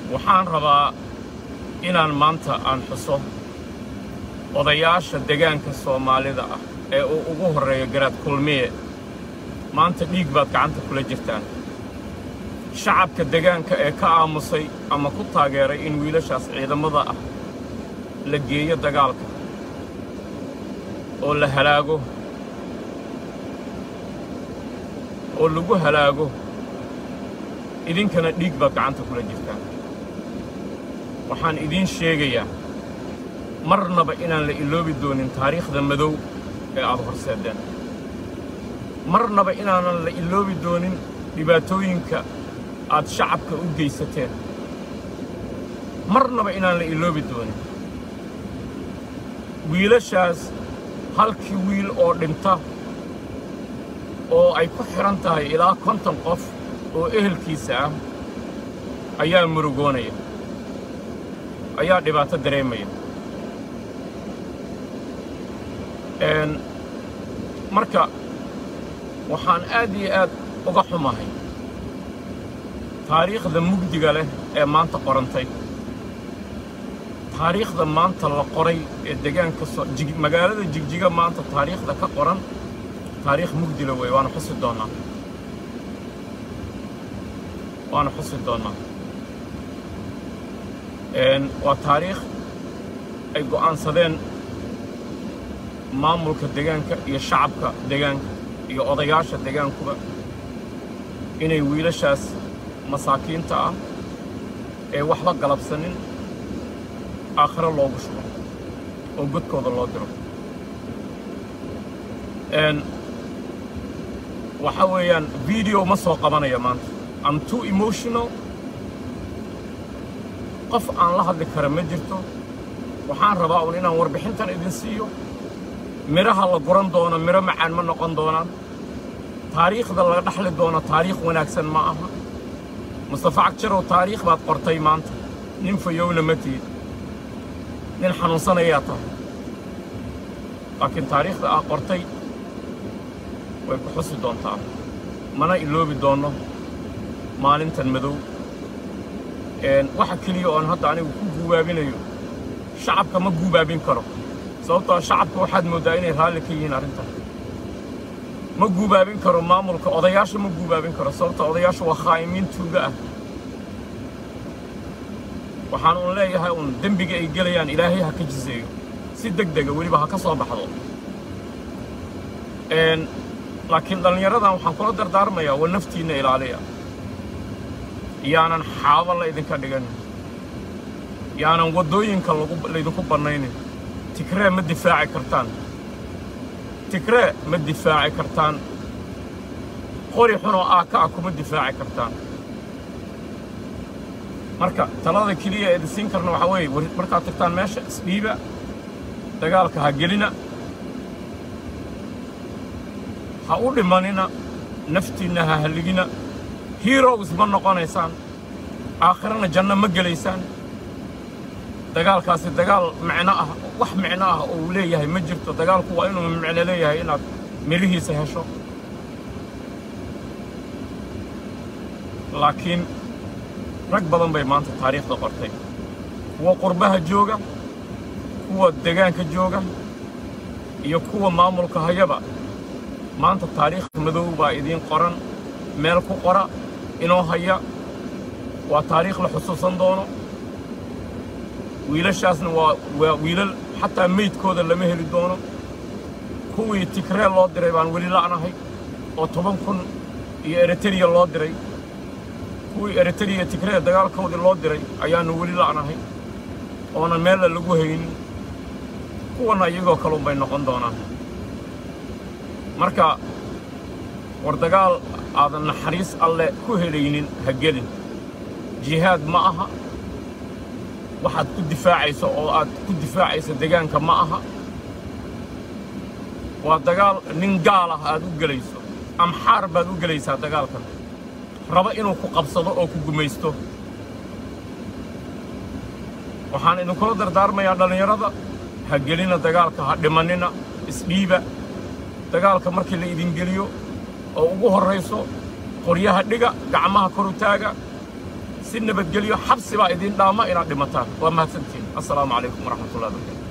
waxaan rabaa inaan maanta aan xuso odayaasha degaanka soomaalida ah ee uu ugu horreeyo garaad kulmiye maanta dhiig baad gacanta kula jirtaan shacabka degaanka ee ka aamusay ama ku taageeray in wiilashaas ciidamada ah la geeyo dagaalka oo la halaago oo lagu halaago idinkana dhiig baad gacanta kula jirtaan waxaan idiin sheegayaa marnaba inaan la iloobi doonin taariikhda madow ee aad horseedeen marnaba inaanan la iloobi doonin dhibaatooyinka aad shacabka u geysateen marnaba inaan la iloobi doonin wiilashaas halkii wiil oo dhinta oo ay ku xidhan tahay ilaa konton qof oo ehelkiisa ah ayaa murugoonaya ayaa dhibaato dareemaya marka waxaan aad iyo aad uga xumahay taariikhda mugdiga leh ee maanta qorantay taariikhda maanta la qoray ee degaanka magaalada jigjiga maanta taariikhda ka qoran taariikh mugdila wey waana xusi doonnaa waana xusi doonnaa waa taariikh ay go'aansadeen maamulka degaanka iyo shacabka degaanka iyo odayaasha degaankuba inay wiilashaas masaakiinta ah ee waxba galabsanin aakhiro loogu shubo oo godkooda loo diro waxaa weeyaan video ma soo qabanaya maanta am too emotional qof aan la hadli kara ma jirto waxaan rabaa un inaan warbixintan idin siiyo midhaha la guran doono midho macaan ma noqon doonaan taariikhda laga dhaxli doono taariikh wanaagsan ma aha mustafa cagjarow taariikh baad qortay maanta nin fayowna ma tihid nin xanuunsanayaa tahay laakiin taariikhda aad qortay way ku xusi doontaa mana iloobi doonno maalintan madow waxa keliya oon hadda anigu ku guubaabinayo shacabka ma guubaabin karo sababtoo shacabka waxaad mooddaa inay raalli ka yihiin arrintan ma guubaabin karo maamulka odayaasha ma guubaabin karo sababta odayaasha waa khaa'imiin tuuga ah waxaan uun leeyahay uun dembiga ay gelayaan ilaahay ha ka jiseeyo si deg dega weliba ha ka soo baxdo laakiin dhallinyaradan waxaan kula dardaarmayaa waa naftiinna ilaaliya yaanan xaabo la idinka dhiganin yaanan waddooyinka laydinku bannaynin tigree ma difaaci kartaan tigree ma difaaci kartaan qori xunoo aaka ah kuma difaaci kartaan marka talada keliya ee idinsiin karna waxaa weeye markaad tagtaan meesha isdhiiba dagaalka ha gelina ha u dhimanina naftiinna ha halligina heroes ma noqonaysaan aakhirana janno ma gelaysaan dagaalkaasi dagaal micno ah wax micno ah oo uu leeyahay ma jirto dagaalku waa inuu micno leeyahay inaad midhihiisa hesho laakiin rag badan bay maanta taariikhda qortay kuwa qurbaha jooga kuwa degaanka jooga iyo kuwa maamulka hayaba maanta taariikh madow baa idiin qoran meel ku qora inoo haya waa taariikh la xusuusan doono wiilashaasna waa waa wiilal xataa meydkooda lama heli doono kuwii tigree loo diray baan weli la'nahay oo toban kun iyo eritreya loo diray kuwii eritreya tigree dagaalkoodii loo diray ayaannu weli la'nahay oonan meella lagu haynin kuwanna iyagoo kalun bay noqon doonaan marka war dagaal aadan naxariis alle ku helaynin ha gelin jihaad ma aha waxaad ku difaacayso oo aad ku difaacayso degaanka ma aha waa dagaal nin gaal ah aad u gelayso amxaar baad u gelaysaa dagaalkan raba inuu ku qabsado oo ku gumaysto waxaan idinkula dardaarmayaa dhallinyarada ha gelina dagaalka ha dhimannina isdhiiba dagaalka markii la idin geliyo oo ugu horrayso qoryaha dhiga gacmaha kor u taaga si si nabadgelyo xabsi baa idiin dhaama inaad dhimataan waa mahadsantihin assalaamu calaykum waraxmatullahi wabarakatu